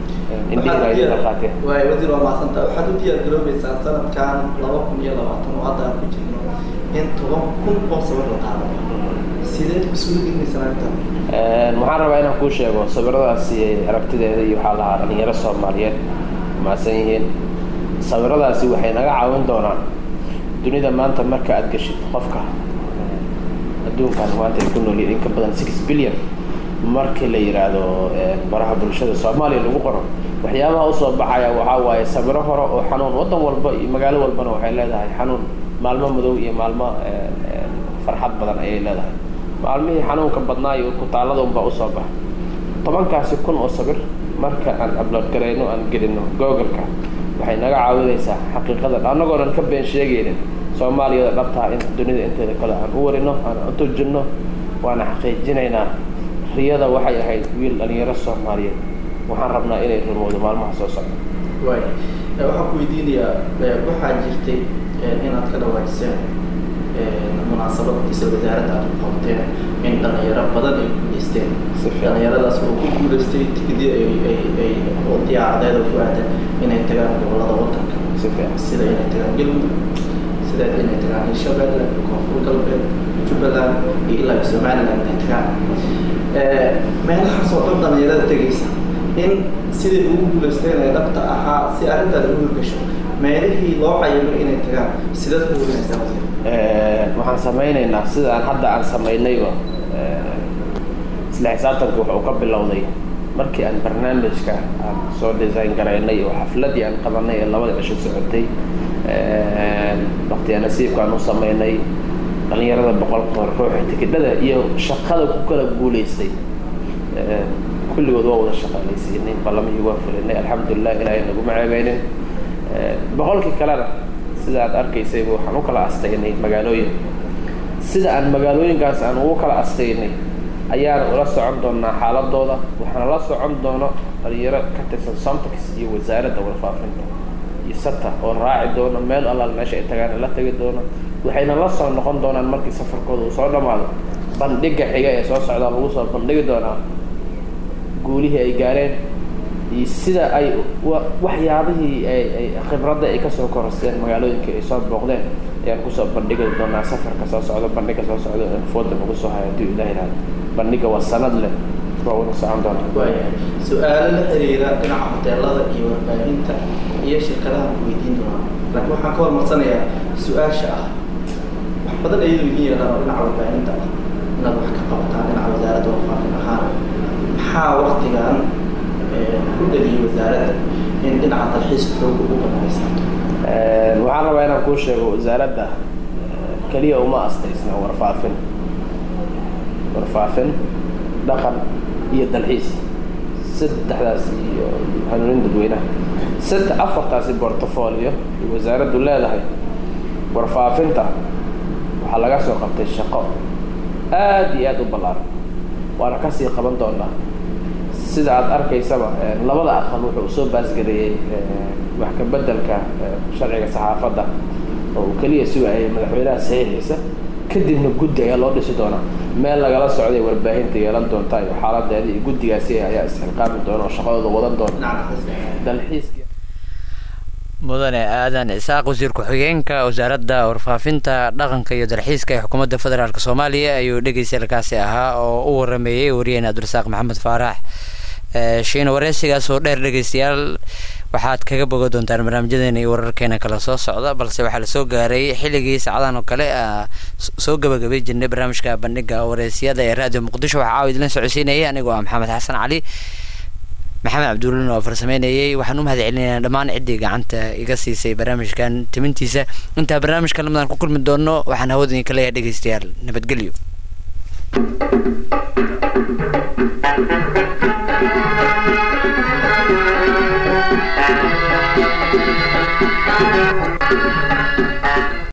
waay wasiir waa mahadsanta waxaad u diyaar garoobaysaa sanadkan laba kun iyo labaatan oo hadda aan ku jirno in toban kun oo sawir la qaado sideed kusula gelmaysaa arrintan waxaan rabaa inaan kuu sheego sawiradaasi aragtideeda iyo waxaa lahaa dhalinyaro soomaaliyeed mahadsan yihiin sawiradaasi waxay naga caawin doonaan dunida maanta marka aad geshid qofka adduunkan maanta ay ku noolyiin in ka badan six billion markii la yidhaahdo baraha bulshada soomaaliya lagu qoro waxyaabaha usoo baxaya waxaa waaye sawiro hore oo xanuun waddan walba iyo magaalo walbana waxay leedahay xanuun maalmo madow iyo maalmo farxad badan ayay leedahay maalmihii xanuunka badnaa iyo kutaalada unbaa usoo baxa tobankaasi kun oo sawir marka aan abload garayno aan gelino googleka waxay naga caawinaysaa xaqiiqada annagoonan ka been sheegaynin soomaaliyada dhabtaha in dunida inteeda kale aan u warino aan u turjinno waana xaqiijinaynaa riyada waxay ahayd wiil dhalinyaro soomaaliyeed waxaan rabnaa inay rumowdo maalmaha soo socda waay waxaan ku weydiinayaa waxaa jirtay inaad ka dhawaajiseen munaasabad isla wasaaradda aad ku qabteen in dhalinyaro badan ay guuleysteen dhalinyaradaas oo ku guuleystay tigidii ay ay ay oo diyaaradeeda ku aadan inay tagaan gobolada wadanka sida inay tagaan galmudug sida inay tagaan hirshabelle koonfur galbeed jubbaland iyo ilaa somaliland inay tagaan meelahaas oo dhan dhalinyarada tegaysa in sidai ugu guuleysteen ee dhabta ahaa si arrintaas ugu hirgasho meelihii loo cayimo inay tagaan sidaad ku hurinaysaa wasiir waxaan samaynaynaa sida aan hadda aan samaynayba isla xisaabtanka wuxuu ka bilowday markii aan barnaamijka aan soo design garaynay oo xafladii aan qabanay ee labada cisho socotay waqtiga nasiibka aan u samaynay dhalinyarada boqolka ruuxa tikidhada iyo shaqada ku kala guulaystay kulligood waa wada shaqaalaysiinay ballamihii waa fulinay alxamdulilah ilaahay naguma ceebeynin boqolkii kalena sida aad arkaysayba waxaan u kala astaynay magaalooyin sida aan magaalooyinkaas aan ugu kala astaynay ayaan ula socon doonaa xaaladooda waxaana la socon doono dhalinyaro ka tirsan somtax iyo wasaaradda warfaafinta iyo sata oo raaci doono meel allaal meesha ay tagaan la tegi doono waxayna la soo noqon doonaan markii safarkooda uu soo dhammaado bandhiga xiga ee soo socdaa lagu soo bandhigi doonaa guulihii ay gaareen iyo sida ay waxyaabihii ay khibradda ay kasoo korosteen magaalooyinkii ay soo booqdeen ayaan kusoo bandhigi doonaa safarka soo socdo bandhiga soo socdo fooda nagu soo haya haddii ilaah ihahdo bandhiga waa sanad leh waa wada socon doonaa waayahay su-aalo la xiriira dhinaca hoteelada iyo warbaahinta iyo shirkadaha ku weydiin doonaa laakiin waxaan ka hormarsanayaa su-aasha ah wax badan ayadu idiin yeelaan oo dhinaca warbaahinta ah inaad wax ka qabataan dhinaca wasaaradda warfaafin ahaan maxaa waktigan ku dhaliyay wasaaradda in dhinaca dalxiiska xooga ugu banaysan waxaan rabaa inaan kuu sheego wasaaradda keliya uma astaysna warfaafin warfaafin dhaqan iyo dalxiis saddexdaas iyo hanuunin dadweynaha saddex afartaasi portfolio ay wasaaraddu leedahay warfaafinta waxaa laga soo qabtay shaqo aad iyo aad u ballaaran waana kasii qaban doonaa sida aad arkaysaba labada aqal wuxuu usoo baasgareeyey wax ka bedelka sharciga saxaafadda oo uu keliya sugayay madaxweynaha saxiixiisa kadibna guddi ayaa loo dhisi doonaa meel lagala socday warbaahinta yeelan doonta iyo xaaladeeda iyo guddigaasi ayaa isxilqaami doona oo shaqadooda wadan doona dalxiiska mudane aadan isaaq wasiir ku-xigeenka wasaaradda warfaafinta dhaqanka iyo dalxiiska ee xukuumadda federaalk soomaaliya ayuu dhegeysalkaasi ahaa oo u warameeyey wariyeen cabdirasaaq maxamed faarax shiina wareysigaas oo dheer dhegeystayaal waxaad kaga boga doontaan barnaamijyadeena iyo wararkeena kala soo socda balse waxaa lasoo gaaray xilligii sacdahan oo kale soo gabagabay jirnay barnaamijka bandhiga wareysiyada ee raadiyo muqdisho waxaa caawa idin socodsiinayay anigoo ah maxamed xasan cali maxamed cabduulin oo farsameynayay waxaan u mahad celinaynaa dhammaan ciddii gacanta iga siisay barnaamijkan timintiisa intaa barnaamijka lamadan ku kulmi doono waxaan hawada idinka leeyahay dhegeystayaal nabadgelyo